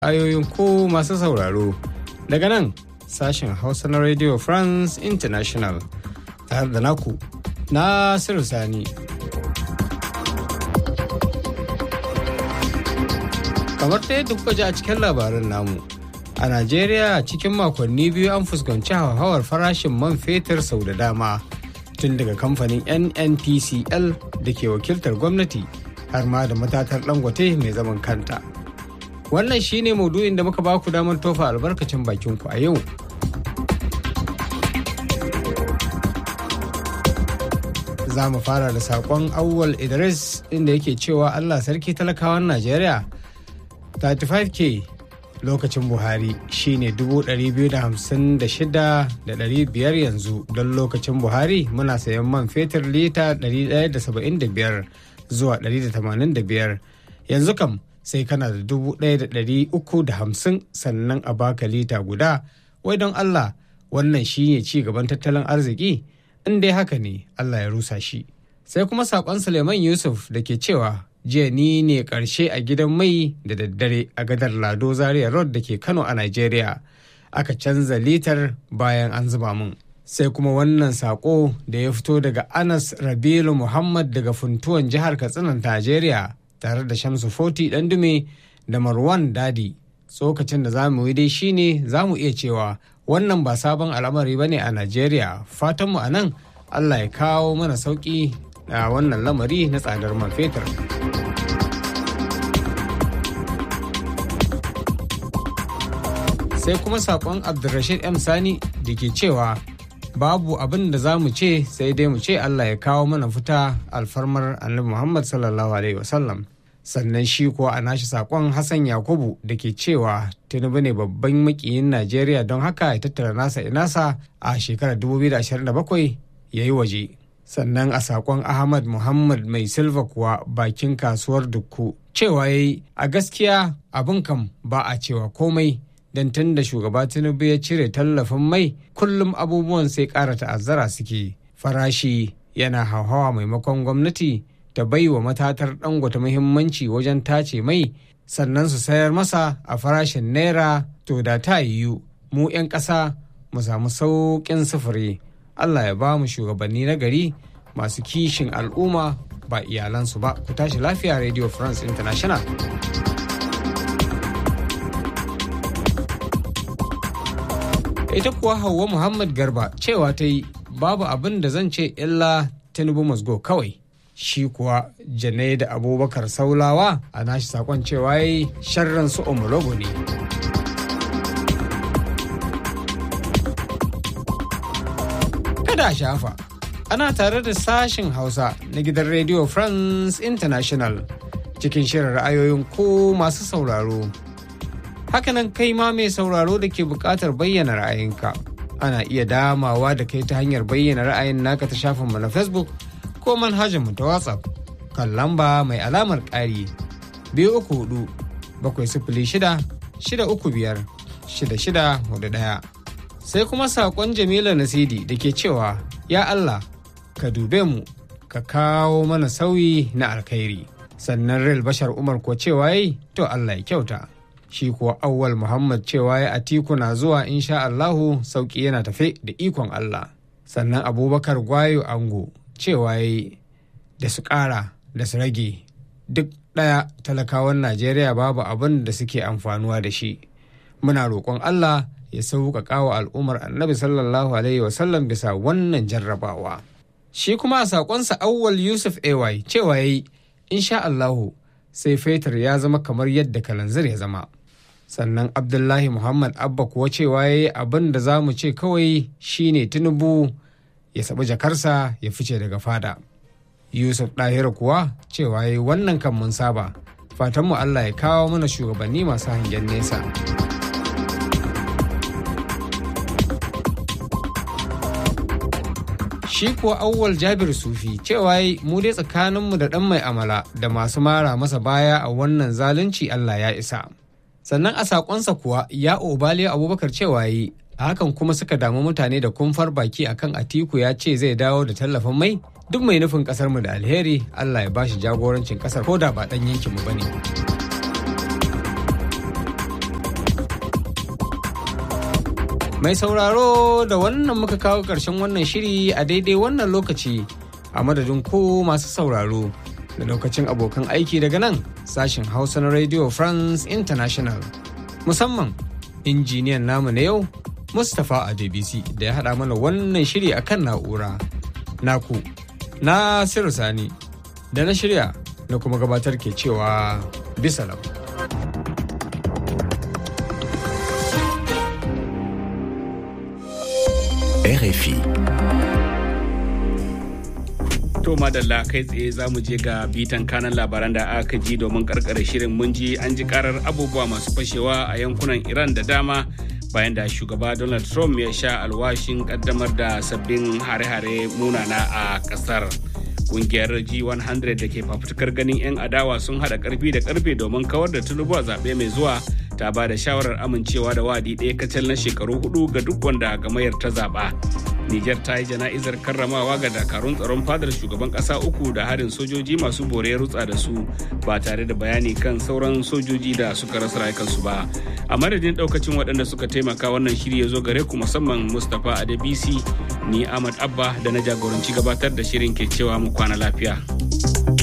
ayoyin ko masu sauraro daga nan sashen hausa na radio france international tare da naku nasiru sani kamar ta yadda kuka ji a cikin labaran namu a najeriya cikin makonni biyu an fuskanci hauhawar farashin man fetur sau da dama tun daga kamfanin nnpcl da ke wakiltar gwamnati har ma da matatar dangote mai zaman kanta wannan shine maudu'in da muka baku damar tofa albarkacin bakinku a yau za mu fara da saƙon awwal idris inda yake cewa allah sarki talakawan najeriya 35k lokacin buhari shine 256,500 yanzu don lokacin buhari muna sayan man fetur lita 175 zuwa 185 yanzu kam sai kana da 1,350 sannan a baka lita guda wai don allah wannan shine ci gaban tattalin arziki in dai haka ne allah ya rusa shi sai kuma saƙon suleiman yusuf da ke cewa jiya ni ne karshe a gidan mai da daddare a gadar lado zaria road da ke kano a nigeria aka canza litar bayan an zuba mun sai kuma wannan sako da ya fito daga anas rabilu muhammad daga funtuwan jihar katsinan nigeria tare da shamsu foti dume da marwan dadi tsokacin da za mu yi dai shine za mu iya cewa wannan ba sabon al'amari ba ne a nigeria fatanmu a nan allah ya kawo mana sauki a wannan lamari na tsadar man fetur. sai kuma sakon abdulrashid m sani da ke cewa babu abin da za mu ce sai dai mu ce allah ya kawo mana fita alfarmar annabi muhammad sallallahu alaihi wasallam sannan shi kuwa a nashi sakon hassan yakubu da ke cewa tinubu ne babban makiyin najeriya don haka ya tattara nasa inasa a shekarar 2027 ya yi waje sannan a sakon ahmad muhammad mai silva kuwa bakin kasuwar dukku cewa ya yi a gaskiya abin kam ba a cewa komai don tun da shugaba tinubu ya cire tallafin mai kullum abubuwan sai ƙara ta'azzara suke farashi yana hauhawa maimakon gwamnati ta bai wa matatar dangote muhimmanci wajen tace mai sannan su sayar masa a farashin naira to da ta yiwu mu 'yan ƙasa mu samu sauƙin sufuri allah ya ba mu shugabanni na gari masu kishin al'umma ba iyalansu ba ku tashi lafiya radio france international ita kuwa hauwa muhammad garba cewa ta yi babu abin da zan ce illa tinubu musgo kawai shi kuwa jane da abubakar saulawa a nashi sakon cewa yi sharran su omologo ne kada a shafa ana tare da sashen hausa na gidan radio france international cikin shirin ra'ayoyin ko masu sauraro hakanan kai ma mai sauraro da ke buƙatar bayyana ra'ayinka ana iya damawa da kai ta hanyar bayyana ra'ayin naka ta shafinmu na facebook ko manhajarmu ta whatsapp kan lamba mai alamar ƙari biyu uku hudu bakwai sifili shida shida uku biyar shida shida hudu ɗaya sai kuma saƙon jamila nasidi da ke cewa ya allah ka dube mu ka kawo mana sauyi na alkhairi sannan real bashar umar ko cewa yi to allah ya kyauta shi kuwa awwal muhammad cewa ya atiku na zuwa insha allahu sauki yana tafe da ikon allah sannan abubakar gwayo ango cewa ya da su ƙara da su rage duk ɗaya talakawan najeriya babu abin da suke amfanuwa da shi muna roƙon allah ya sauƙaƙa wa al'ummar annabi sallallahu alaihi wasallam bisa wannan jarrabawa shi kuma a saƙonsa awwal yusuf ay cewa ya yi insha allahu sai fetur ya zama kamar yadda kalanzir ya zama sannan abdullahi muhammad abba kuwa cewa ya yi abin da za mu ce kawai shine tinubu ya saɓi jakarsa ya fice daga fada yusuf ɗahira kuwa cewa ya yi wannan kan mun saba fatanmu allah ya kawo mana shugabanni masu hangen nesa shi kuwa awwal jabir sufi cewa yi mu dai tsakaninmu da ɗan mai amala da masu mara masa baya a wannan zalunci allah ya isa sannan a sakonsa kuwa ya obale abubakar cewa yi hakan kuma suka damu mutane da kumfar baki akan atiku ya ce zai dawo da tallafin mai duk mai nufin kasar mu da alheri allah ya bashi jagorancin kasar ko da ba dan yankin mu bane Mai sauraro da wannan muka kawo ƙarshen wannan shiri a daidai wannan lokaci a madadin ko masu sauraro da lokacin abokan aiki daga nan sashen Hausa na Radio France International. Musamman injiniyan namu na yau Mustapha Adebisi da ya haɗa mana wannan shiri a kan na'ura. Naku, na Sani da na shirya na kuma gabatar ke cewa bisa lau. RFI. To madalla kai tsaye za mu je ga bitan kanan labaran da aka ji domin karkare shirin mun ji an ji karar abubuwa masu fashewa a yankunan Iran da dama bayan da shugaba Donald Trump ya sha alwashin kaddamar da sabbin hare-hare munana a kasar. Kungiyar G100 da ke fafutukar ganin 'yan adawa sun haɗa karfi da karfe domin kawar da tulubu a zaɓe mai zuwa ta ba da shawarar amincewa da wadi ɗaya kacal na shekaru hudu ga duk wanda gamayar ta zaɓa. Nijar ta yi jana'izar karramawa ga dakarun tsaron fadar shugaban ƙasa uku da harin sojoji masu bore rutsa da su ba tare da bayani kan sauran sojoji da suka rasa rayukansu ba. A madadin ɗaukacin waɗanda suka taimaka wannan shiri ya zo gare ku musamman Mustapha Adebisi ni Ahmad Abba da na jagoranci gabatar da shirin ke cewa mu kwana lafiya.